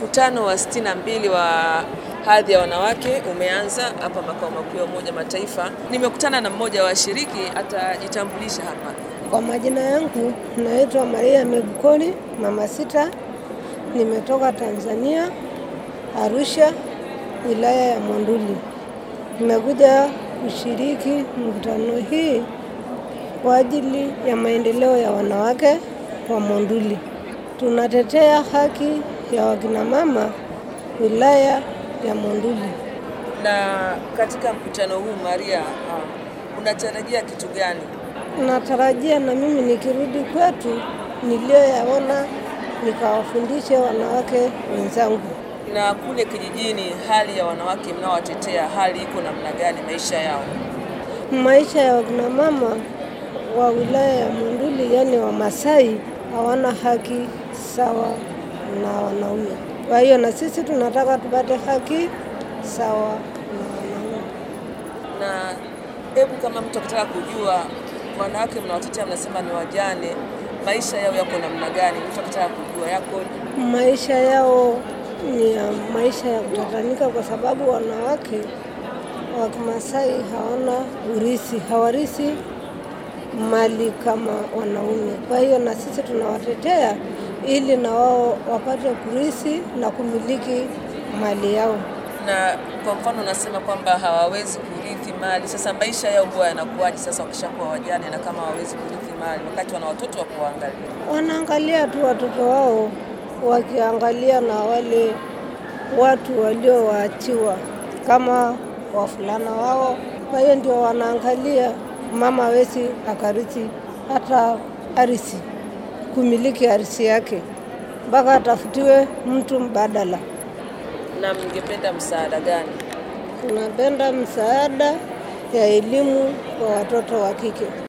Mkutano wa sitini na mbili wa hadhi ya wanawake umeanza hapa makao makuu ya Umoja Mataifa. Nimekutana na mmoja wa washiriki, atajitambulisha hapa. Kwa majina yangu naitwa Maria Megukoli mama sita, nimetoka Tanzania, Arusha, wilaya ya Monduli. Nimekuja kushiriki mkutano hii kwa ajili ya maendeleo ya wanawake wa Monduli. Tunatetea haki ya wakinamama wilaya ya Monduli. Na katika mkutano huu Maria, uh, unatarajia kitu gani? Natarajia na mimi nikirudi kwetu niliyoyaona nikawafundishe wanawake wenzangu. Na kule kijijini, hali ya wanawake mnaowatetea, hali iko namna gani maisha yao? Maisha ya wakina mama wa wilaya ya Monduli, yani Wamasai, hawana haki sawa na wanaume. Kwa hiyo na sisi tunataka tupate haki sawa na wanaume. Na hebu kama mtu akitaka kujua wanawake mnawatetea, mnasema ni wajane, maisha yao yako namna gani? Mtu akitaka kujua yako Maisha yao ni ya maisha ya kutatanika, kwa sababu wanawake wa Kimasai hawana urisi, hawarisi mali kama wanaume. Kwa hiyo na sisi tunawatetea ili na wao wapate kurisi na kumiliki mali yao. na kwa mfano unasema kwamba hawawezi kurithi mali. Sasa maisha yao huwa yanakuwaje sasa wakishakuwa wajane na kama hawawezi kurithi mali wakati wana watoto wa kuwaangalia? Wanaangalia tu watoto wao, wakiangalia na wale watu waliowaachiwa kama wavulana wao. Kwa hiyo ndio wanaangalia mama hawezi akarithi hata arisi, kumiliki arisi yake mpaka atafutiwe mtu mbadala. Na mngependa msaada gani? Tunapenda msaada ya elimu kwa watoto wa kike.